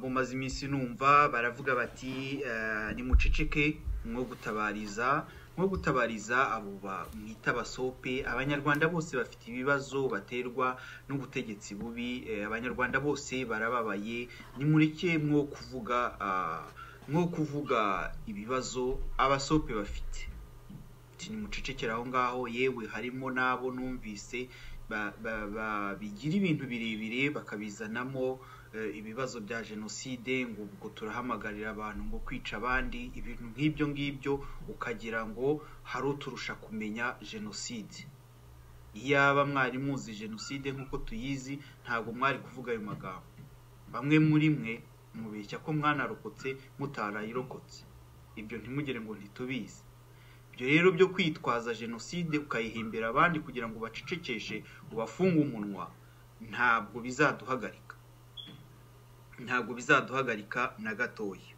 bumaze iminsi numva baravuga bati nimuceceke mwo gutabariza nko gutabariza abo mwita abasope abanyarwanda bose bafite ibibazo baterwa n'ubutegetsi bubi abanyarwanda bose barababaye nimureke mwo kuvuga nko kuvuga ibibazo abasope bafite nimucecekere aho ngaho yewe harimo n'abo numvise bigira ibintu birebire bakabizanamo ibibazo bya jenoside ngo ubwo turahamagarira abantu ngo kwica abandi ibintu nk'ibyo ngibyo ukagira ngo hari uturusha kumenya jenoside iyaba mwari muzi jenoside nk'uko tuyizi ntabwo mwari kuvuga ayo magambo bamwe muri mwe mubeshya ko mwanarokotse mutarayirokotse ibyo ntimugire ngo ntitubizi ibyo rero byo kwitwaza jenoside ukayihimbira abandi kugira ngo ubacecekeshe ubafunge umunwa ntabwo bizaduhagarika ntabwo bizaduhagarika na gatoya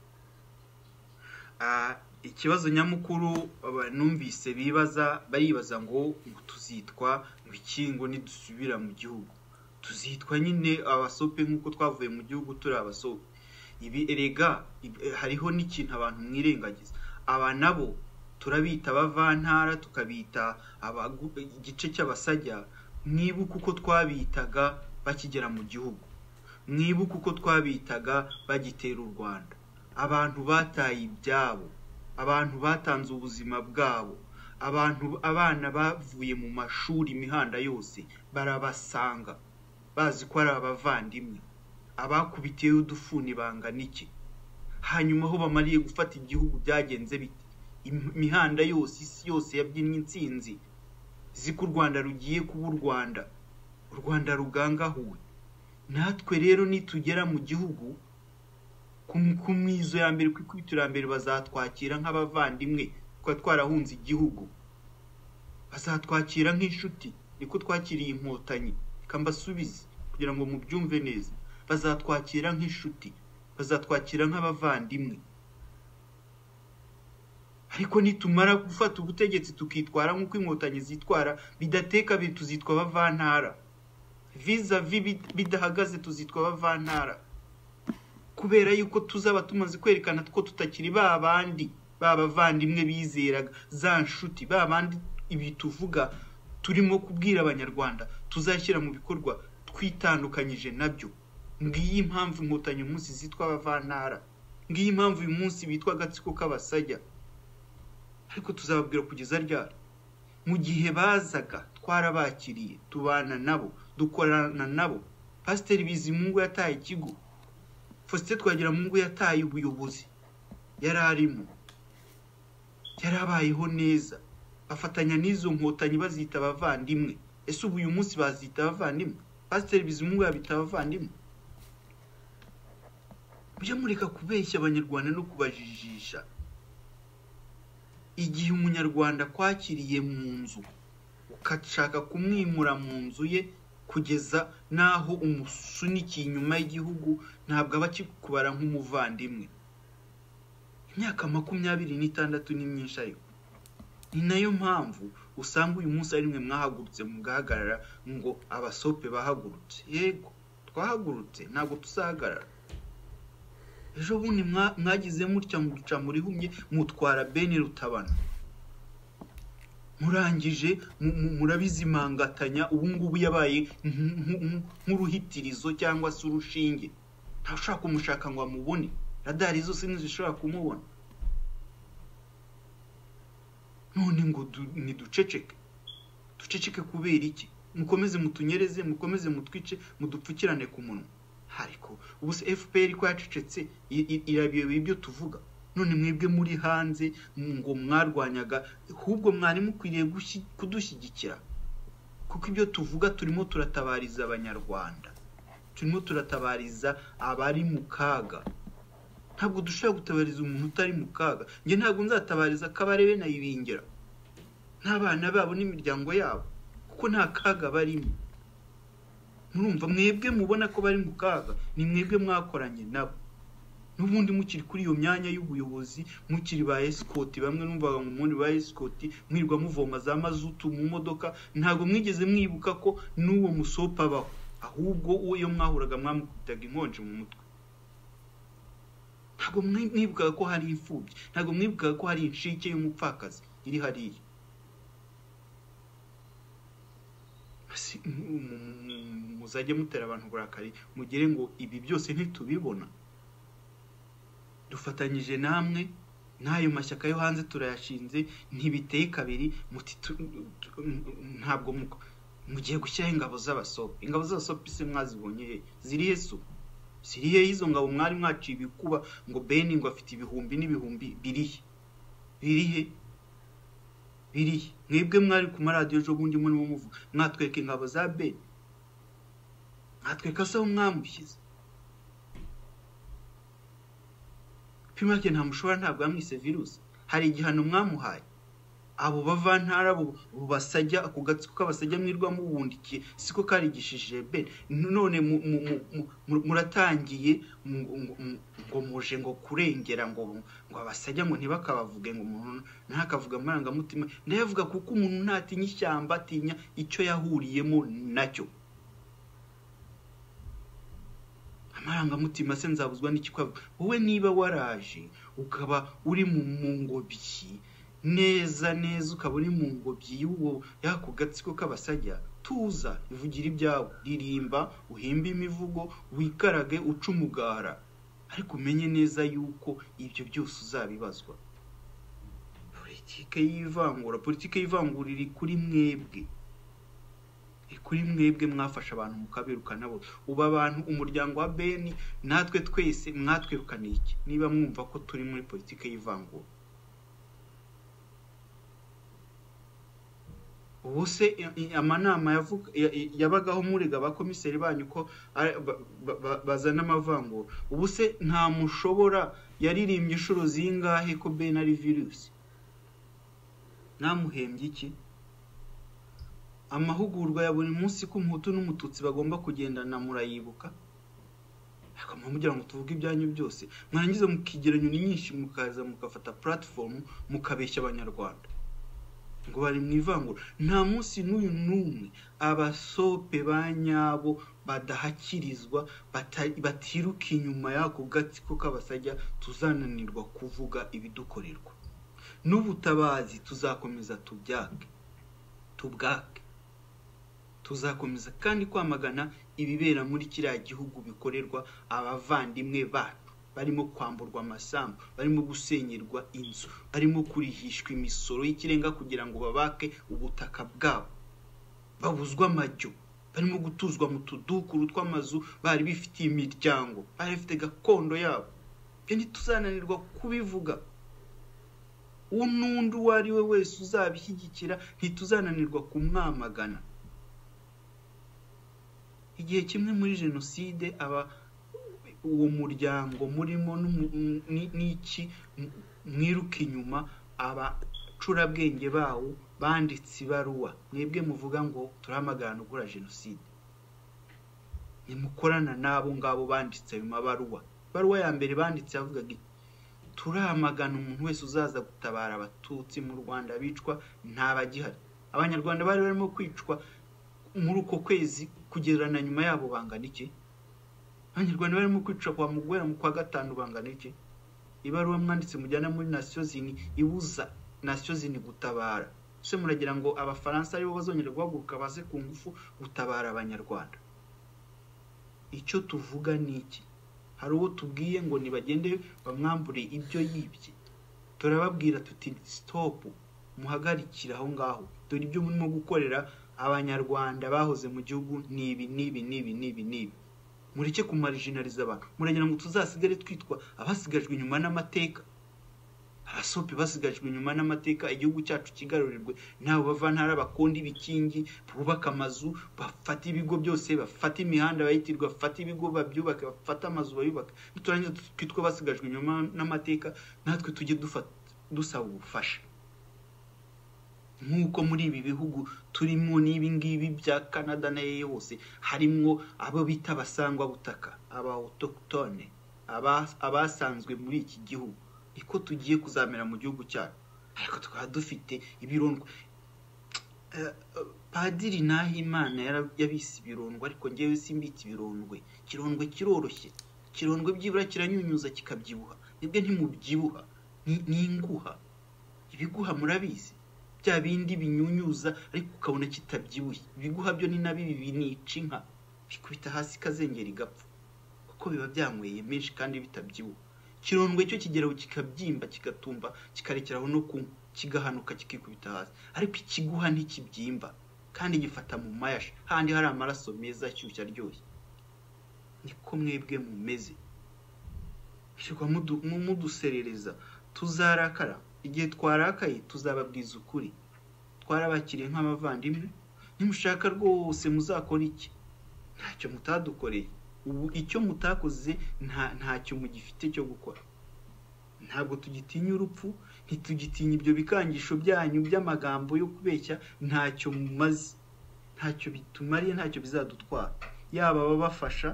ikibazo nyamukuru numvise bibaza baribaza ngo tuzitwa ngo iki ngo nidusubira mu gihugu tuzitwa nyine abasope nk'uko twavuye mu gihugu turi abasope ibi erega hariho n'ikintu abantu mwirengagiza aba nabo turabita abavantara tukabita igice cy'abasajya mwibuke uko twabitaga bakigera mu gihugu mwibuke uko twabitaga bagitera u rwanda abantu bataye ibyabo abantu batanze ubuzima bwabo abantu abana bavuye mu mashuri imihanda yose barabasanga bazi ko ari abavandimwe abakubitiye udufuni bangana iki hanyuma aho bamariye gufata igihugu byagenze bite imihanda yose isi yose yabyinnye insinzi ziko u rwanda rugiye kuba u rwanda u rwanda rugangahuwe natwe rero nitugera mu gihugu ku mwizo ya mbere ku ikubitiro ya mbere bazatwakira nk'abavandimwe kuko twarahunze igihugu bazatwakira nk'inshuti niko twakiriye inkotanyi kambasubize kugira ngo mubyumve neza bazatwakira nk'inshuti bazatwakira nk'abavandimwe ariko nitumara gufata ubutegetsi tukitwara nk'uko inkotanyi zitwara bidateka tuzitwa abavantara viza vi bidahagaze tuzitwa abavantara kubera yuko tuzaba tumaze kwerekana ko tutakiri ba bandi ba bavandimwe bizeraga za nshuti ba bandi ibi tuvuga turimo kubwira abanyarwanda tuzashyira mu bikorwa twitandukanyije nabyo ngiyi impamvu inkotanyi uyu munsi zitwa abavantara ngiyi impamvu uyu munsi bitwa agatsiko k'abasajya ariko tuzababwira kugeza ryari mu gihe bazaga twarabakiriye tubana nabo dukorana nabo pasiteri bizimungu yataye ikigo faustin twagiramungu yataye ubuyobozi yari arimo yarabayeho neza bafatanya n'izo nkotanyi bazita abavandimwe ese ubu uyu munsi bazita abavandimwe pasiteri bizimungu yabita abavandimwe mujye mureka kubeshya abanyarwanda no kubajijisha igihe umunyarwanda akwakiriye mu nzu ukashaka kumwimura mu nzu ye kugeza n'aho umusunikiye inyuma y'igihugu ntabwo aba akikubara nk'umuvandimwe imyaka makumyabiri n'itandatu ni myinshi ariko ni nayo mpamvu usanga uyu munsi ari mwe mwahagurutse mugahagarara ngo abasope bahagurutse yego twahagurutse ntabwo tuzahagarara ejo bundi mwagize mutya muca murihumye mutwara bene rutabana murangije murabizimangatanya ubu ngubu yabaye nk'uruhitirizo cyangwa se urushinge ntashobora kumushaka ngo amubone radari zose ntizishobora kumubona none ngo ntiduceceke duceceke kubera iki mukomeze mutunyereze mukomeze mutwice mudupfukirane ku munwa ariko ubu se fpr ko yacecetse irabiyobe ibyo tuvuga none mwebwe muri hanze ngo mwarwanyaga ahubwo mwari mukwiriye kudushyigikira kuko ibyo tuvuga turimo turatabariza abanyarwanda turimo turatabariza abari mu kaga ntabwo dushobora gutabariza umuntu utari mu kaga njye ntabwo nzatabariza akabarebe nayibingira n'abana babo n'imiryango yabo kuko nta kaga barimo murumva mwebwe mubona ko bari mu kaga ni mwebwe mwakoranye nabo n'ubundi mukiri kuri iyo myanya y'ubuyobozi mukiri ba esikoti bamwe numvaga ngo ubundi ba esikoti mwirwa muvoma za mazutu mu modoka ntabwo mwigeze mwibuka ko n'uwo musopa abaho ahubwo uwo mwahuraga mwamukubitaga inkonji mu mutwe ntabwo mwibukaga ko hari imfubyi ntabwo mwibukaga ko hari inshike y'umupfakazi iri hariya muzajye mutera abantu uburakari mugire ngo ibi byose ntitubibona dufatanyije namwe n'ayo mashyaka yo hanze turayashinze ntibiteye kabiri ntabwo mugiye gushyiraho ingabo z'abasope ingabo z'abasope isi mwazibonye zirihe su zirihe y'izo ngabo mwari mwaciye ibikuba ngo beni ngo afite ibihumbi n'ibihumbi birihe birihe birihe mwebwe mwari ku maradiyo ejo bundi murimo muvuga mwatweka ingabo za beni mwatweka se aho mwamushyize pimake nta mushobora ntabwo yamwise virusi hari igihano mwamuhaye abo bavantara abo basajya ako gatsiko k'abasajya mwirwa mubundikiye siko karigishije bene none muratangiye ngo muje ngo kurengera ngo ngo abasajya ngo ntibakabavuge ngo umuntu ntakavuga amarangamutima ndayavuga kuko umuntu ntatinya ishyamba atinya icyo yahuriyemo nacyo amarangamutima se nzabuzwa n'ikikwavuga wowe niba waraje ukaba uri mu ngobyi neza neza ukaba uri mu ngobyi y'uwo y'ako gatsiko k'abasajya tuza ivugira ibyawe ririmba uhimbe imivugo wikarage uca umugara ariko umenye neza yuko ibyo byose uzabibazwa politike y'ivangura politike y'ivangura iri kuri mwebwe kuri mwebwe mwafashe abantu mukabirukana bo ubu abantu umuryango wa beni natwe twese mwatwirukaniye iki niba mwumva ko turi muri politiki y'ivangura ubu se amanama yabagaho murega abakomiseri banyu ko bazana amavangura ubu se nta mushobora yaririmbye inshuro zingahe ko beni ari virusi ntamuhembye iki amahugurwa ya buri munsi ko umuhutu n'umututsi bagomba kugendana murayibuka ariko mugira ngo tuvuge ibyanyu byose mwarangiza mukigeranya nyinshi mukaza mugafata puratifomu mukabeshya abanyarwanda ngo bari mu ivangura nta munsi n'uyu n'umwe abasope ba nyabo badahakirizwa batiruka inyuma y'ako gatsiko k'abasajya tuzananirwa kuvuga ibidukorerwa n'ubutabazi tuzakomeza tubyake tubwake tuzakomeza kandi kwamagana ibibera muri kiriya gihugu bikorerwa abavandimwe bacu barimo kwamburwa amasambu barimo gusenyerwa inzu barimo kurihishwa imisoro y'ikirenga kugira ngo babake ubutaka bwabo babuzwa amajyo barimo gutuzwa mu tudukuru tw'amazu bari bifitiye imiryango bari bafite gakondo yabo ibyo ntituzananirwa kubivuga uwo n'undi uwo ari we wese uzabishyigikira ntituzananirwa kumwamagana igihe kimwe muri jenoside aba uwo muryango murimo n'iki mwiruka inyuma abacurabwenge bawo banditse ibaruwa mwebwe muvuga ngo turamagana ugura jenoside nimukorana n'abo ngabo banditse ayo mabaruwa ibaruwa ya mbere banditse yavugaga turamagana umuntu wese uzaza gutabara abatutsi mu rwanda bicwa ntabagihari abanyarwanda bari barimo kwicwa muri uko kwezi kugererana nyuma yabo bangana iki abanyarwanda barimo kwicwa kwa mugwera mu kwa gatanu bangana iki ibaruwa mwanditse mujyana muri nasiyo zini ibuza nasiyo zini gutabara ese muragira ngo abafaransa aribo bazongera guhaguruka baze ku ngufu gutabara abanyarwanda icyo tuvuga ni iki hari uwo tubwiye ngo nibagende bamwambure ibyo yibye turababwira tuti sitopu muhagarikire aho ngaho dore ibyo murimo gukorera abanyarwanda bahoze mu gihugu ni ibi n'ibi n'ibi n'ibi n'ibi mureke kumarijinariza abantu muragira ngo tuzasigare twitwa abasigajwe inyuma n'amateka abasope basigajwe inyuma n'amateka igihugu cyacu kigarurirwe nabo bavantara bakunda ibikingi bubaka amazu bafata ibigo byose bafata imihanda bayitirwa bafata ibigo babyubaka bafata amazu bayubaka niturangiza twitwa basigajwe inyuma n'amateka natwe tujye dusaba ubufasha nk'uko muri ibi bihugu turimo n'ibi ngibi bya canada nayo yose harimo abo bita abasangwa butaka aba autochtone abasanzwe muri iki gihugu niko tugiye kuzamera mu gihugu cyacu ariko tukaba dufite ibirondwa padiri nahimana yabise ibirondwe ariko ngewe simbitse ibirondwe kirondwe kiroroshye kirondwe byibura kiranyunyuza kikabyibuha nibwe ntimubyibuha ni inguha ibiguha murabizi bya bindi binyunyuza ariko ukabona kitabyibuye ibiguha byo ni na bibi binica inka bikubita hasi ikazengera igapfa kuko biba byanyweye menshi kandi bitabyibuha ikirondwe cyo kigeraho kikabyimba kigatumba kikarekeraho no kunywa kigahanuka kikikubita hasi ariko ikiguha ntikibyimba kandi gifata mu mayashi handi hari amaraso meza ashyushye aryoshye niko mwebwe mumeze shyirwa muduserereza tuzarakara igihe twarakaye tuzababwiza ukuri twarabakiriye nk'abavandimwe nimushaka rwose muzakora iki ntacyo mutadukoreye ubu icyo mutakoze ntacyo mugifite cyo gukora ntabwo tugitinya urupfu ntitugitinya ibyo bikangisho byanyu by'amagambo yo kubeshya ntacyo mumaze ntacyo bitumariye ntacyo bizadutwara yaba ababafasha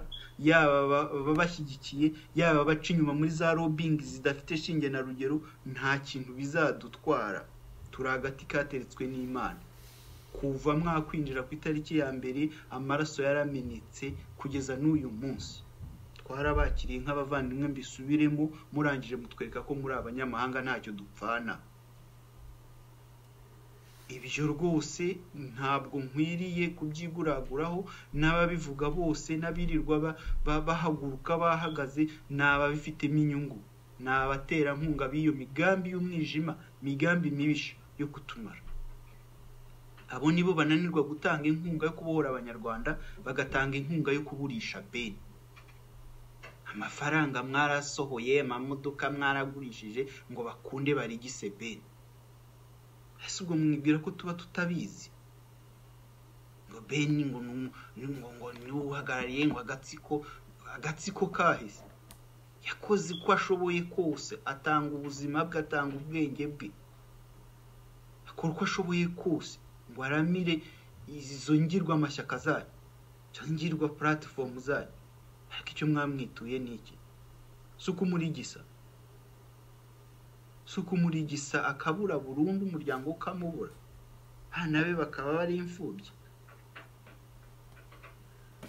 yaba ababashyigikiye yaba abaca inyuma muri za robingi zidafite shinge na rugero nta kintu bizadutwara turi agati kateretswe n'imana kuva mwakwinjira ku itariki ya mbere amaraso yaramenetse kugeza n'uyu munsi twarabakiriye nk'abavandimwe mbisubiremo murangije mutwereka ko muri abanyamahanga ntacyo dupfana ibyo rwose ntabwo nkwiriye kubyiguraguraho n'ababivuga bose n'abirirwa bahaguruka bahagaze ni ababifitemo inyungu ni abaterankunga b'iyo migambi y'umwijima migambi mibisha yo kutumara abo nibo bananirwa gutanga inkunga yo kubohora abanyarwanda bagatanga inkunga yo kuburisha beni amafaranga mwarasohoye amamodoka mwaragurishije ngo bakunde barigise beni ese ubwo mwibwira ko tuba tutabizi ngo beni ngo ngo niwe uhagarariye ngo agatsiko agatsiko kahise yakoze uko ashoboye kose atanga ubuzima bwe atanga ubwenge bwe akora uko ashoboye kose ngo aramire izo ngirwamashyaka zayo cyangwa ngirwa puratifomu zayo ariko icyo mwamwituye ni iki si uko umurigisa si uko umurigisa akabura burundu umuryango ukamubura abana be bakaba bari imfubyi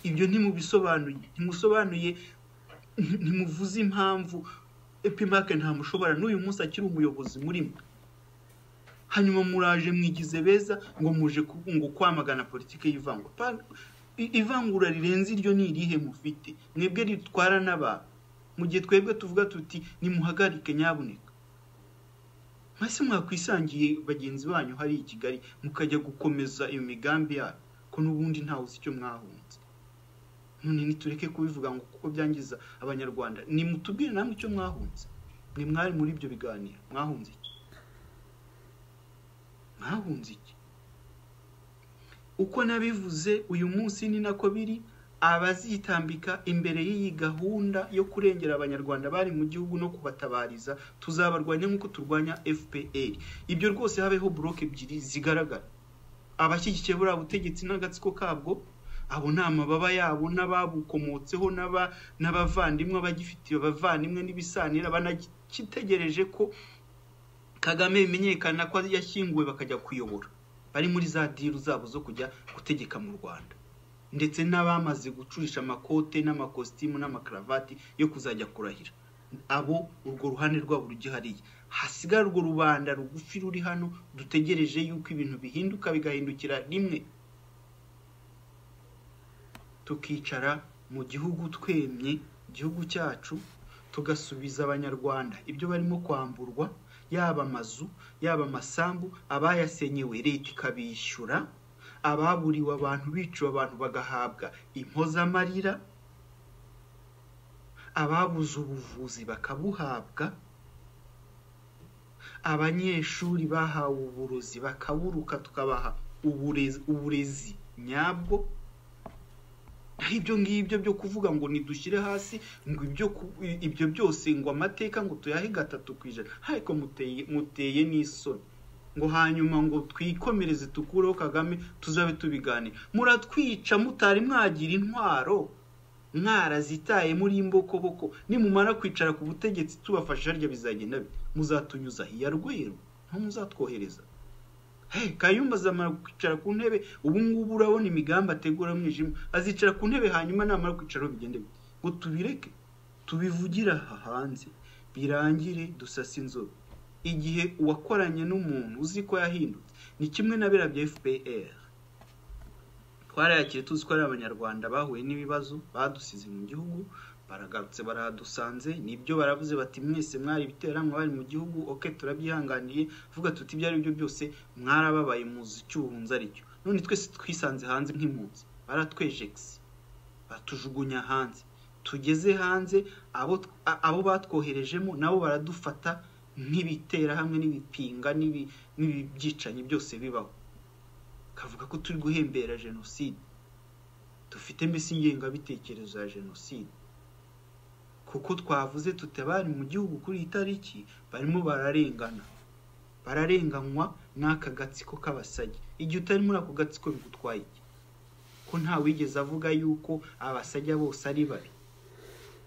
ibyo ntimubisobanuye ntimusobanuye ntimuvuze impamvu epimake ntamushobora n'uyu munsi akiri umuyobozi murimo hanyuma muraje mwigize beza ngo muje ngo kwamagana politiki y'ivangwa ivangura rirenze iryo ni irihe mufite mwebwe ritwara n'abantu mu gihe twebwe tuvuga tuti nimuhagarike nyabuneka mbese mwakwisangiye bagenzi banyu hari i kigali mukajya gukomeza iyo migambi yanyu ko n'ubundi ntawe uzi icyo mwahunze none nitureke kubivuga ngo kuko byangiza abanyarwanda nimutubwire namwe icyo mwahunze ni mwari muri ibyo biganiro mwahunze iki mwahunze iki uko nabivuze uyu munsi ni nako biri abazitambika imbere y'iyi gahunda yo kurengera abanyarwanda bari mu gihugu no kubatabariza tuzabarwanya nk'uko turwanya fpr ibyo rwose habeho buroke ebyiri zigaragara abashyigikiye buriya butegetsi n'agatsiko kabwo abo ni amababa yabo n'ababukomotseho n'abavandimwe abagifitiye abavandimwe n'ibisanira banagitegereje ko kagame bimenyekana ko yashyinguwe bakajya kuyobora bari muri za diru zabo zo kujya gutegeka mu rwanda ndetse n'abamaze gucurisha amakote n'amakositimu n'amakaravati yo kuzajya kurahira abo urwo ruhande rwabo rugihariye hasigara urwo rubanda rugufi ruri hano dutegereje yuko ibintu bihinduka bigahindukira rimwe tukicara mu gihugu twemye igihugu cyacu tugasubiza abanyarwanda ibyo barimo kwamburwa yaba amazu yaba amasambu abayasenyewe leta ikabishyura ababuriwe abantu biciwe abantu bagahabwa impozamarira ababuze ubuvuzi bakabuhabwa abanyeshuri bahawe uburozi bakaburuka tukabaha uburezi nyabwo naho ibyo ngibyo byo kuvuga ngo ntidushyire hasi ngo ibyo byose ngo amateka ngo tuyahe gatatu ku ijana ariko muteye n'isoni ngo hanyuma ngo twikomereze tukureho kagame tuzabe tubiganira muratwica mutari mwagira intwaro mwarazitaye muri imbokoboko nimumara kwicara ku butegetsi tubafasha harya bizagenda muzatunyuza iya rweru nta muzatwohereza kayumba azamara kwicara ku ntebe ubu ngubu urabona imigambi ategura mwijima azicara ku ntebe hanyuma namara kwicaraho bigende ngo tubireke tubivugire aha hanze birangire dusase inzobe igihe uwakoranye n'umuntu uzi ko yahindutse ni kimwe na biriya bya fpr twarayakire tuzi ko ari abanyarwanda bahuye n'ibibazo badusize mu gihugu baragarutse baradusanze nibyo baravuze bati mwese mwari ibiteranwa bari mu gihugu oke turabyihanganiye vuga tuti ibyo ari byo byose mwarababaye muzi icyuhunza aricyo none twese twisanze hanze nk'impunzi baratwejegisi batujugunya hanze tugeze hanze abo a- abo batwoherejemo nabo baradufata nk'ibitera hamwe n'ibipinga n'ibi- n'ibibyicanyi byose bibaho kavuga ko turi guhembera jenoside dufite mbese ingengabitekerezo ya jenoside kuko twavuze tuti abari mu gihugu kuri iyi tariki barimo bararengana bararenganywa n'aka gatsiko k'abasajya igihe utari muri ako gatsiko bigutwaye iki ko ntawigeze avuga yuko abasajya bose ari babi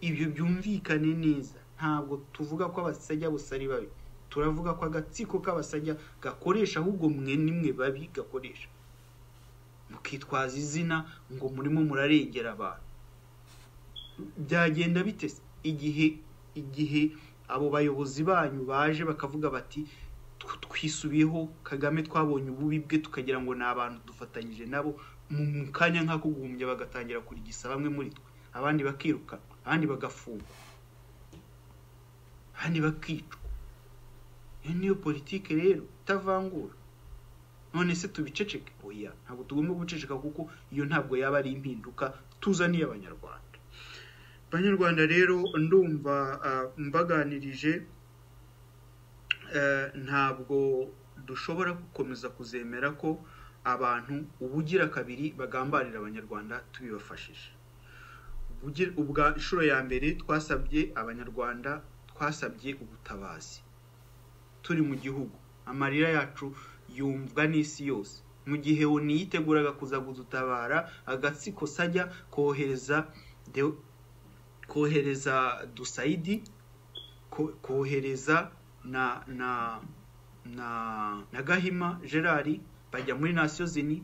ibyo byumvikane neza ntabwo tuvuga ko abasajya bose ari babi turavuga ko agatsiko k'abasajya gakoresha ahubwo mwe nimwe babi gakoresha mukitwaza izina ngo murimo murarengera abantu byagenda bite se? igihe igihe abo bayobozi banyu baje bakavuga bati "Tw- twisubiyeho kagame twabonye ububi bwe tukagira ngo ni abantu dufatanyije nabo mu mu kanya nk'ako guhumbya bagatangira kurigisa bamwe muri twe abandi bakirukanwa abandi bagafungwa abandi bakicwa iyo niyo politike rero itavangura none se tubiceceke oya ntabwo tugomba guceceka kuko iyo ntabwo yaba ari impinduka tuzaniye abanyarwanda abanyarwanda rero ndumva ah, mbaganirije eh, ntabwo dushobora gukomeza kuzemera ko abantu ubugira kabiri bagambanira abanyarwanda tubibafashije Ubugira- ubwa inshuro ya mbere twasabye abanyarwanda twasabye ubutabazi turi mu gihugu amarira yacu yumvwa n'isi yose mu gihe oni yiteguraga kuza kudutabara agatsiko sajya kohereza Deo- kohereza dusayidi ko- kohereza na na na na gahima gerard bajya muri nasiyo zini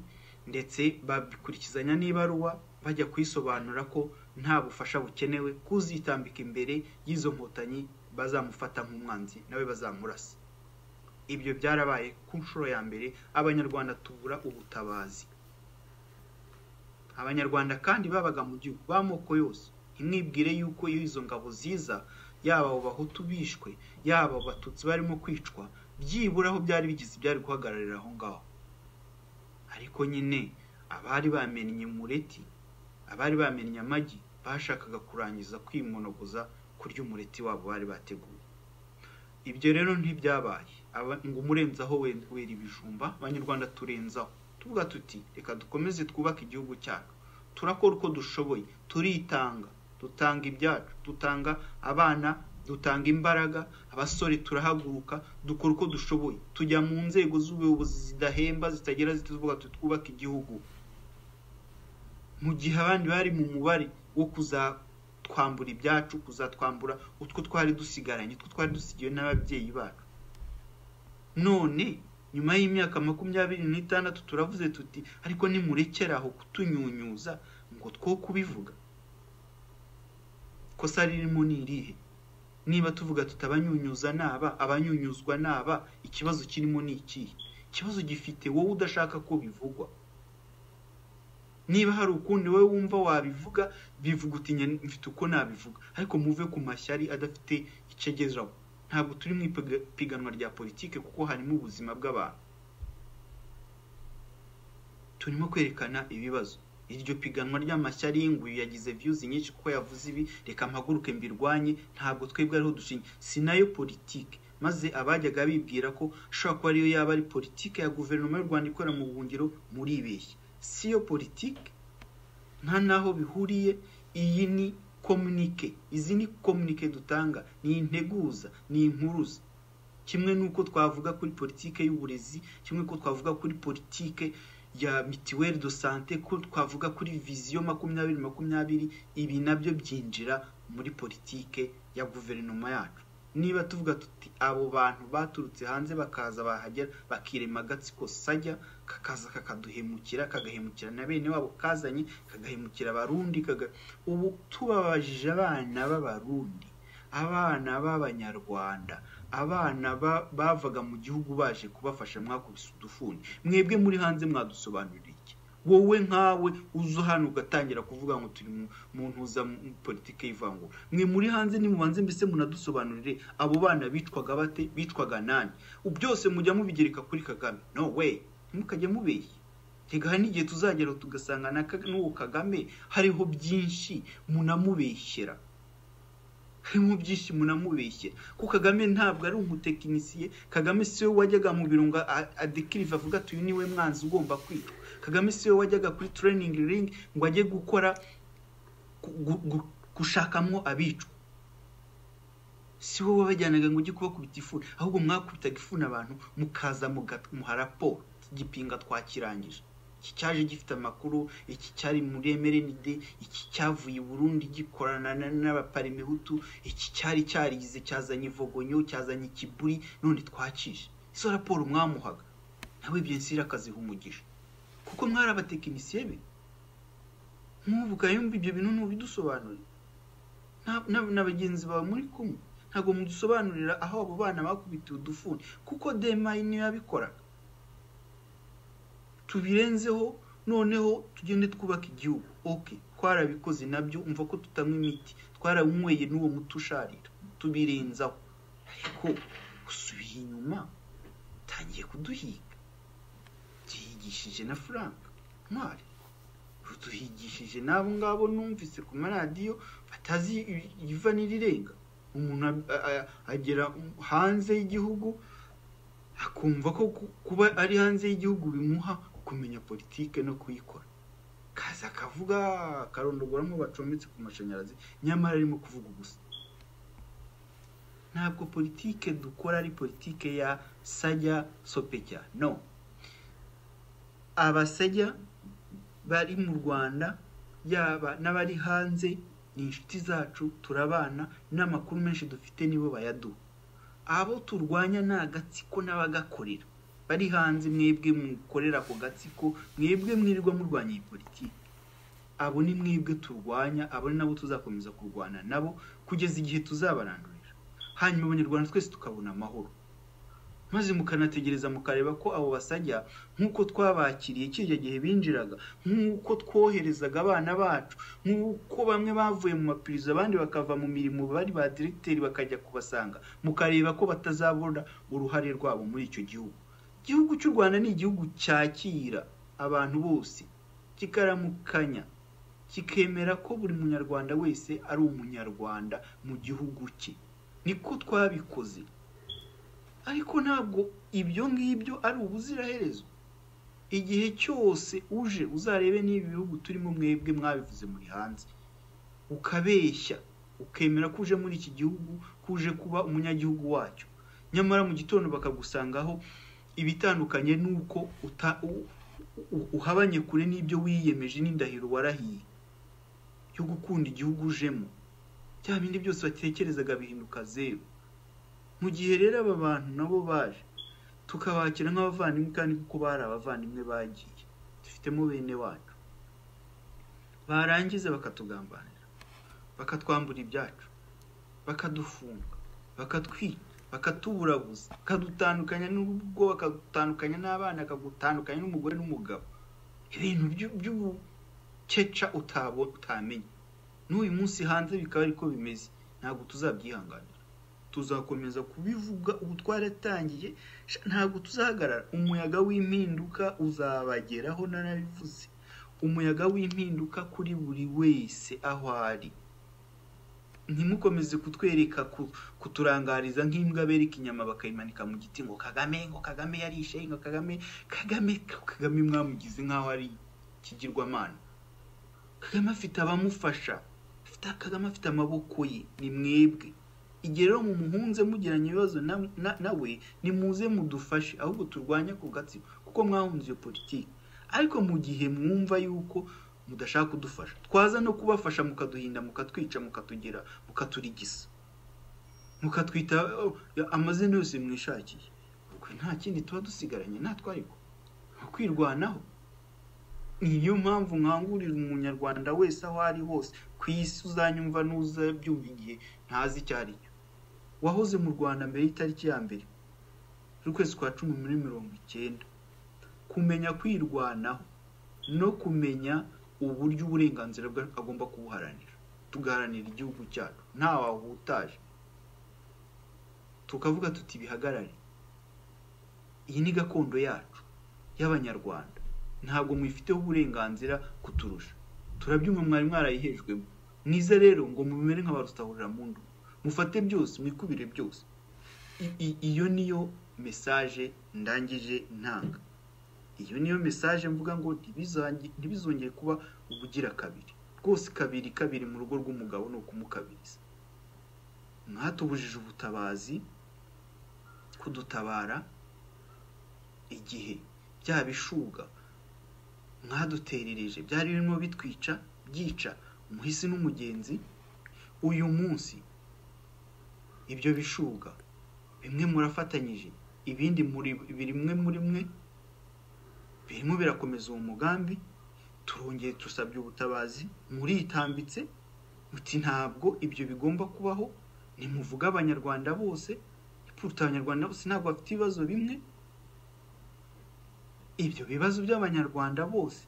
ndetse babikurikizanya n'ibaruwa bajya kwisobanura ko nta bufasha bukenewe kuzitambika imbere y'izo nkotanyi bazamufata nk'umwanzi nawe bazamurasa ibyo byarabaye ku nshuro ya mbere abanyarwanda tubura ubutabazi abanyarwanda kandi babaga mu gihugu b'amoko yose imwibwire yuko iyo izo ngabo ziza yaba abo bahutu bishwe yaba abo batutsi barimo kwicwa byibura aho byari bigize byari guhagararira aho ngaho ariko nyine abari bamennye umureti abari bamennye amagi bashakaga kurangiza kwimonogoza kurya umureti wabo bari bateguye ibyo rero ntibyabaye Aba- ngo umurenzaho we- wera ibijumba abanyarwanda turenzaho tuvuga tuti reka dukomeze twubake igihugu cyacu turakora uko dushoboye turitanga dutanga ibyacu dutanga abana dutanga imbaraga abasore turahaguruka dukora uko dushoboye tujya mu nzego z'ubuyobozi zidahemba zitagera zituvuga tuti twubake igihugu mu gihe abandi bari mu mubare wo kuzatwambura ibyacu kuzatwambura utwo twari dusigaranye utwo twari dusigiwe n'ababyeyi bacu none nyuma y'imyaka makumyabiri n'itandatu turavuze tuti ariko nimurekera aho kutunyunyuza ngo two kubivuga kosa ririmo ni irihe niba tuvuga tuti abanyunyuza naba abanyunyuzwa naba ikibazo kirimo ni ikihe ikibazo gifite wowe udashaka ko bivugwa niba hari ukundi wowe wumva wabivuga bivuga uti "Njye mfite uko nabivuga ariko muve ku mashyari adafite icyo ageraho ntabwo turi mu ipiga- ipiganwa rya politike kuko harimo ubuzima bw'abantu turimo kwerekana ibibazo iryo piganwa ry'amashyari y'inguyu yagize views nyinshi kuko yavuze ibi reka mpaguruke mbirwanye ntabwo twebwe ariho dushingiye si nayo politike maze abajyaga bibwira ko ashobora kuba ariyo yaba ari politike ya guverinoma y'u rwanda ikorera mu buhungiro muribeshya si yo politike nta n'aho bihuriye iyi ni komunike izi ni komunike dutanga ni integuza ni inkuruza kimwe n'uko twavuga kuri politike y'uburezi kimwe ko twavuga kuri politike ya mituweli do sante ko twavuga kuri viziyo makumyabiri makumyabiri ibi nabyo byinjira muri politike ya guverinoma yacu niba tuvuga tuti abo bantu baturutse hanze bakaza bahagera bakirema agatsiko sajya kakaza kakaduhemukira kagahemukira na bene wabo kazanye kagahemukira abarundi kaga... ubu tubabajije abana b'abarundi abana b'abanyarwanda abana bavaga mu gihugu baje kubafasha mwakubise udufuni mwebwe muri hanze mwadusobanurira iki wowe nkawe uza hano ugatangira kuvuga ngo turi mu ntuza politiki y'ivangura mwe muri hanze nimubanze mbese munadusobanurire abo bana bitwaga bate bitwaga nani byose mujya mubigereka kuri kagame no we ntimukajye mubeshye ntigahe n'igihe tuzagera tugasanga n'uwo kagame hariho byinshi munamubeshyera harimo byinshi munamubeshyera kuko kagame ntabwo ari umutekinisiye kagame siwe wajyaga mu birunga adekiriva avuga ati uyu niwe mwanzi ugomba kwitwa kagame siwe wajyaga kuri tureyiningi ringi ngo ajye gukora gushakamo abicwa si wowe wabajyanaga ngo ujye kubakubita ifuni ahubwo mwakubitaga ifuni abantu mukaza muha raporo igipinga twakirangije iki cyaje gifite amakuru iki cyari muri emerenide iki cyavuye i burundi gikorana n'abaparimehutu iki cyari cyarigize cyazanye ivogonyo cyazanye ikiburi none twakije izo raporo mwamuhaga nawe ibyo nsira akaziha umugisha kuko mwari abatekinisiye be nkuvuga yumva ibyo bintu ntubidusobanurire na bagenzi bawe muri kumwe ntabwo mudusobanurira aho abo bana bakubitiwe udufuni kuko demayi niyo yabikoraga tubirenzeho noneho tugende twubaka igihugu oke twarabikoze nabyo umva ko tutanywa imiti twaranyweye n'uwo muti usharira tubirenzaho ariko gusubiye inyuma utangiye kuduhiga duhigishije na frank ntwari ruduhigishije n'abo ngabo numvise ku maradiyo batazi iva n'irirenga umuntu agera hanze y'igihugu akumva ko kuba ari hanze y'igihugu bimuha kumenya politike no kuyikora kaza akavuga akarondogoramo bacometse ku mashanyarazi nyamara arimo kuvuga ubusa ntabwo politike dukora ari politike ya sajya sopejya no abasajya bari mu rwanda yaba n'abari hanze ni inshuti zacu turabana n'amakuru menshi dufite nibo bayaduha abo turwanya ni agatsiko n'abagakorera bari hanze mwebwe mukorera ako gatsiko mwebwe mwirirwa murwanya iyi politiki abo ni mwebwe turwanya abo ni nabo tuzakomeza kurwana nabo kugeza igihe tuzabarandurira hanyuma abanyarwanda twese tukabona amahoro maze mukanategereza mukareba ko abo basajya nk'uko twabakiriye kirya gihe binjiraga nk'uko twoherezaga abana bacu nk'uko bamwe bavuye mu mapirizo abandi bakava mu mirimo bari ba diregiteri bakajya kubasanga mukareba ko batazabona uruhare rwabo muri icyo gihugu igihugu cy'u rwanda ni igihugu cyakira abantu bose kikaramukanya kikemera ko buri munyarwanda wese ari umunyarwanda mu gihugu cye niko twabikoze ariko ntabwo ibyo ngibyo ari ubuziraherezo igihe cyose uje uzarebe n'ibi bihugu turimo mwebwe mwabivuze muri hanze ukabeshya ukemera ko uje muri iki gihugu ko uje kuba umunyagihugu wacyo nyamara mu gitondo bakagusangaho ibitandukanye n'uko uhabanye kure n'ibyo wiyemeje n'indahiro warahiye yo gukunda igihugu ujemo bya bindi byose batekerezaga bihinduka zeru mu gihe rero aba bantu nabo baje tukabakira nk'abavandimwe kandi kuko bari abavandimwe bagiye dufitemo bene wacu barangiza bakatugambanira bakatwambura ibyacu bakadufunga bakatwica bakatuburabuza bakadutandukanya n'urugo bakadutandukanya n'abana bakagutandukanya n'umugore n'umugabo ibintu by'ubukeca utabo utamenya n'uyu munsi hanze bikaba ariko bimeze ntabwo tuzabyihanganira tuzakomeza kubivuga ubu twaratangiye ntabwo tuzahagarara umuyaga w'impinduka uzabageraho narabivuze umuyaga w'impinduka kuri buri wese aho ari ntimukomeze kutwereka kuturangariza nk'imbwa bereka inyama bakayimanika mu giti ngo kagame ngo kagame yarishe ngo kagame kagame kagame mwamugize nk'aho ari ikigirwamana kagame afite abamufasha kagame afite amaboko ye ni mwebwe igihe rero mumuhunze mugiranye ibibazo nawe nimuze mudufashe ahubwo turwanye ako gatsiko kuko mwahunze iyo politiki ariko mu gihe mwumva yuko mudashaka kudufasha twaza no kubafasha mukaduhinda mukatwica mukatugira mukaturigisa mukatwita amazina yose mwishakiye nta kindi tuba dusigaranye natwe ariko kwirwanaho niyo mpamvu nkangurira umunyarwanda wese aho ari hose ku isi uzanyumva n'uzabyumva igihe ntazi icyo ari cyo wahoze mu rwanda mbere y'itariki ya mbere z'ukwezi kwa cumi muri mirongo icyenda kumenya kwirwanaho no kumenya uburyo uburenganzira bwe agomba kubuharanira tugaharanira igihugu cyacu ntawahutaje tukavuga tuti bihagarare iyi ni gakondo yacu y'abanyarwanda ntabwo mwifiteho uburenganzira kuturusha turabyumva mwari mwarayihejwemo mwiza rero ngo mumere nk'abarutahurira mu ndu mufate byose mwikubire byose iyo niyo mesaje ndangije ntanga iyo niyo mesaje mvuga ngo ntibizongere kuba ubugira kabiri rwose kabiri kabiri mu rugo rw'umugabo ni ukumukabiriza mwatubujije ubutabazi kudutabara igihe bya bishuga mwaduterereje byari birimo bitwica byica umuhisi n'umugenzi uyu munsi ibyo bishuga bimwe murafatanyije ibindi bimwe muri mwe birimo birakomeza uwo mugambi turongeye dusabye ubutabazi muritambitse muti ntabwo ibyo bigomba kubaho nimuvuge abanyarwanda bose ipuruta abanyarwanda bose ntabwo bafite ibibazo bimwe ibyo bibazo by'abanyarwanda bose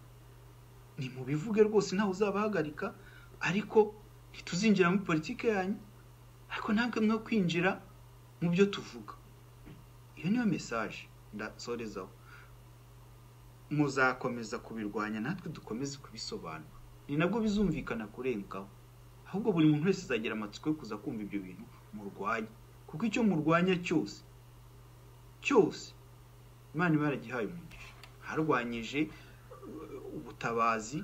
ni mu bivuge rwose ntawe uzabahagarika ariko ntituzinjira muri politiki yanyu ariko ntabwo mwo kwinjira mu byo tuvuga iyo niyo mesaje ndasorezaho muzakomeza kubirwanya natwe dukomeze kubisobanura ni nabwo bizumvikana kurengaho ahubwo buri muntu wese azagira amatsiko yo kuza kumva ibyo bintu murwanya kuko icyo murwanya cyose cyose imana iba yaragihaye umugisha harwanyije ubutabazi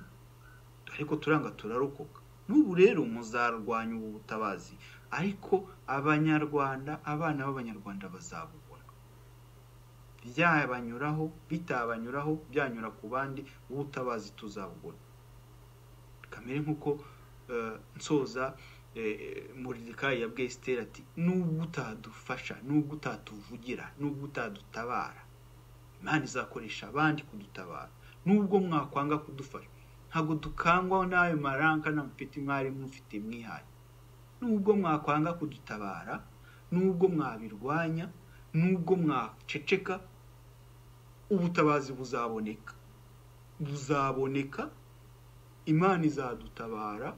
ariko turanga turarokoka n'ubu rero muzarwanya ubu butabazi ariko abanyarwanda abana b'abanyarwanda bazabubona byabanyuraho bitabanyuraho byanyura ku bandi ubutabazi tuzabubona kamere nk'uko nsoza muridikayi ya bwesiteri ati nubwo utadufasha nubwo utatuvugira nubwo utadutabara imana izakoresha abandi kudutabara nubwo mwakwanga kudufasha ntabwo dukangwa n'ayo maranka mfite mwari mufite mwihaye nubwo mwakwanga kudutabara nubwo mwabirwanya nubwo mwaceceka ubutabazi buzaboneka buzaboneka imana izadutabara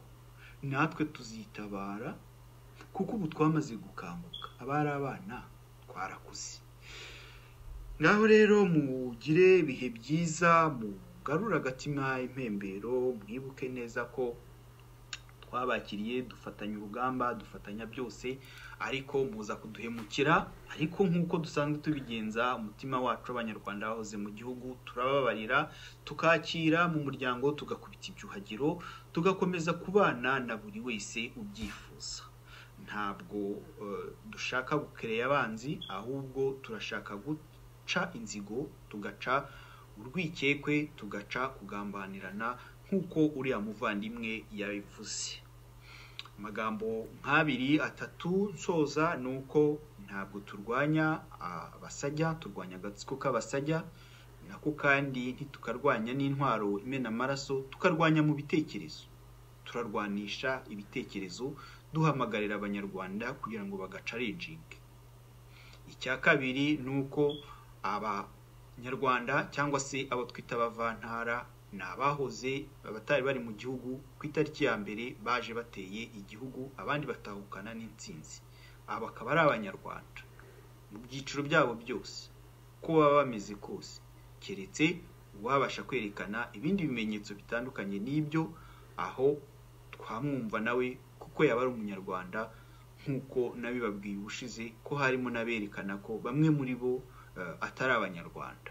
natwe tuzitabara kuko ubu twamaze gukanguka abari abana twarakuze ngaho rero mugire ibihe byiza mugarura agatima impembero mwibuke neza ko twabakiriye dufatanya urugamba dufatanya byose ariko muza kuduhemukira ariko nk'uko dusanzwe tubigenza umutima wacu abanyarwanda bahoze mu gihugu turababarira tukakira mu muryango tugakubita ibyuhagiro tugakomeza kubana na buri wese ubyifuza ntabwo dushaka gukereye abanzi ahubwo turashaka guta tugaca inzigo tugaca urwikekwe tugaca kugambanirana nk'uko uriya muvandimwe yabivuze amagambo nk'abiri atatu nsoza ni uko ntabwo turwanya abasajya turwanya agatsiko k'abasajya nako kandi ntitukarwanya n'intwaro imena amaraso tukarwanya mu bitekerezo turarwanisha ibitekerezo duhamagarira abanyarwanda kugira ngo bagacarijinge icya kabiri ni uko abanyarwanda cyangwa se abo twita abavantara ni abahoze abatari bari mu gihugu ku itariki ya mbere baje bateye igihugu abandi batahukana n'insinzi aba akaba ari abanyarwanda mu byiciro byabo byose uko baba bameze kose keretse uwabasha kwerekana ibindi bimenyetso bitandukanye n'ibyo aho twamwumva nawe kuko yaba ari umunyarwanda nk'uko nabibabwiye ubushize ko harimo n'aberekana ko bamwe muri bo atari abanyarwanda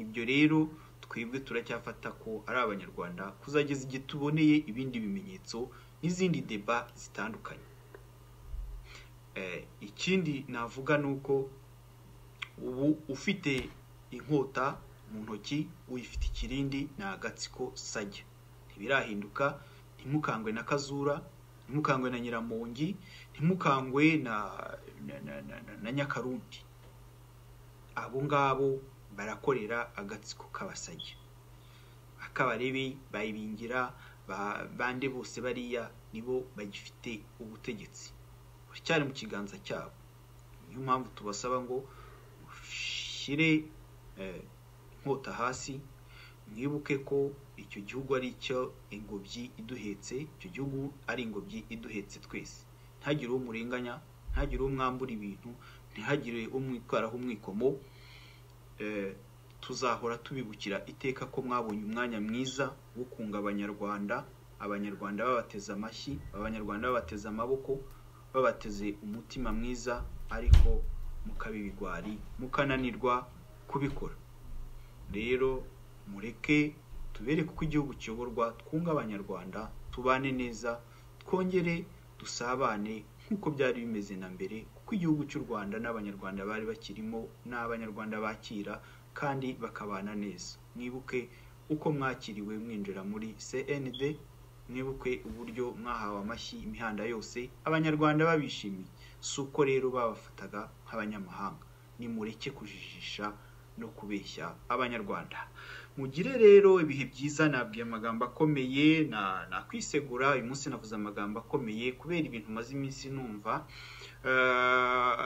ibyo rero twebwe turacyafata ko ari abanyarwanda kuzageza igihe tuboneye ibindi bimenyetso n'izindi deba zitandukanye ikindi navuga ni uko ubu ufite inkota mu ntoki uyifite ikirindi ni agatsiko sajya ntibirahinduka ntimukangwe na kazura ntimukangwe na nyiramongi ntimukangwe na nyakarundi abo ngabo barakorera agatsiko k'abasajya akabarebe bayibingira bande bose bariya nibo bagifite ubutegetsi cyari mu kiganza cyabo niyo mpamvu tubasaba ngo ushyire inkota hasi mwibuke ko icyo gihugu ari icyo ingobyi iduhetse icyo gihugu ari ingobyi iduhetse twese ntihagire uwo murenganya ntihagire uwo mwambura ibintu ntihagire uwo mwitwaraho umwikomo tuzahora tubibukira iteka ko mwabonye umwanya mwiza wo kunga abanyarwanda abanyarwanda babateze amashyi abanyarwanda babateze amaboko babateze umutima mwiza ariko mukabibigwari mukananirwa kubikora rero mureke tubereke uko igihugu kiyoborwa twunga abanyarwanda tubane neza twongere dusabane nk'uko byari bimeze na mbere kuko igihugu cy'u rwanda n'abanyarwanda bari bakirimo n'abanyarwanda bakira kandi bakabana neza mwibuke uko mwakiriwe mwinjira muri cnd mwibuke uburyo mwahawe amashyi imihanda yose abanyarwanda babishimiye si uko rero babafataga nk'abanyamahanga nimureke kujijisha no kubeshya abanyarwanda mugire rero ibihe byiza nabwiye amagambo akomeye nakwisegura uyu munsi navuze amagambo akomeye kubera ibintu umaze iminsi numva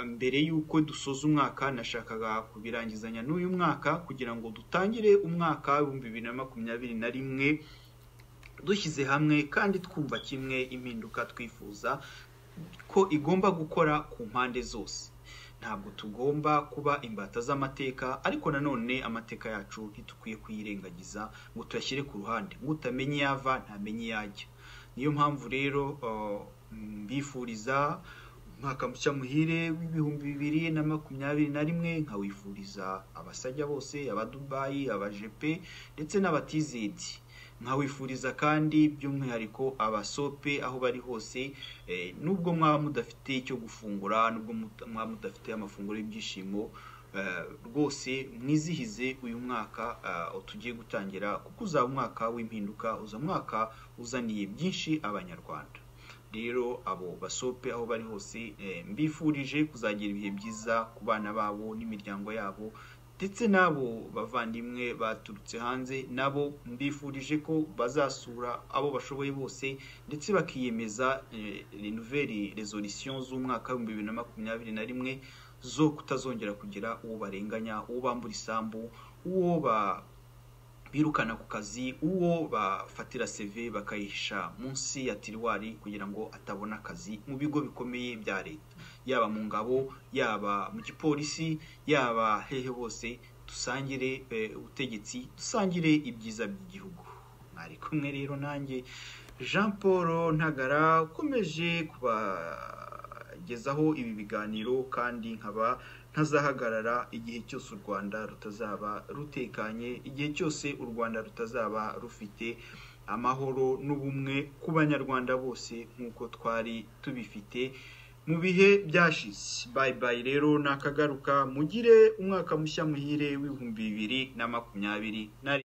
mbere y'uko dusoza umwaka nashakaga kubirangizanya n'uyu mwaka kugira ngo dutangire umwaka w'ibihumbi bibiri na makumyabiri na rimwe dushyize hamwe kandi twumva kimwe impinduka twifuza ko igomba gukora ku mpande zose ntabwo tugomba kuba imbata z'amateka ariko nanone amateka yacu ntitukwiye kuyirengagiza ngo tuyashyire ku ruhande ngo utamenye iyo ava ntamenye iyo ajya niyo mpamvu rero mbifuriza umwaka mushya muhire w'ibihumbi bibiri na makumyabiri na rimwe nkawifuriza abasajya bose abadubayi abajepe ndetse n'abatizedi nkawifuriza kandi by'umwihariko abasope aho bari hose nubwo mwaba mudafite icyo gufungura nubwo mwaba mudafite amafunguro y'ibyishimo rwose mwizihize uyu mwaka tugiye gutangira kuko uzaba umwaka w'impinduka uza mwaka uzaniye byinshi abanyarwanda rero abo basope aho bari hose mbifurije kuzagira ibihe byiza ku bana babo n'imiryango yabo ndetse n'abo bavandimwe baturutse hanze nabo mbifurije ko bazasura abo bashoboye bose ndetse bakiyemeza renuveri rezolisiyo z'umwaka w'ibihumbi bibiri na makumyabiri na rimwe zo kutazongera kugira uwo barenganya uwo bambura isambu uwo birukana ku kazi uwo bafatira seve bakayihisha munsi ya tiriwari kugira ngo atabona akazi mu bigo bikomeye bya leta yaba mu ngabo yaba mu gipolisi yaba hehe hose dusangire ubutegetsi dusangire ibyiza by'igihugu mwari kumwe rero nanjye jean paul ntagara ukomeje kubagezaho ibi biganiro kandi nkaba ntazahagarara igihe cyose u rwanda rutazaba rutekanye igihe cyose u rwanda rutazaba rufite amahoro n'ubumwe ku banyarwanda bose nk'uko twari tubifite mu bihe byashize bayi bayi rero nakagaruka mugire umwaka mushya muhire w'ibihumbi bibiri na makumyabiri na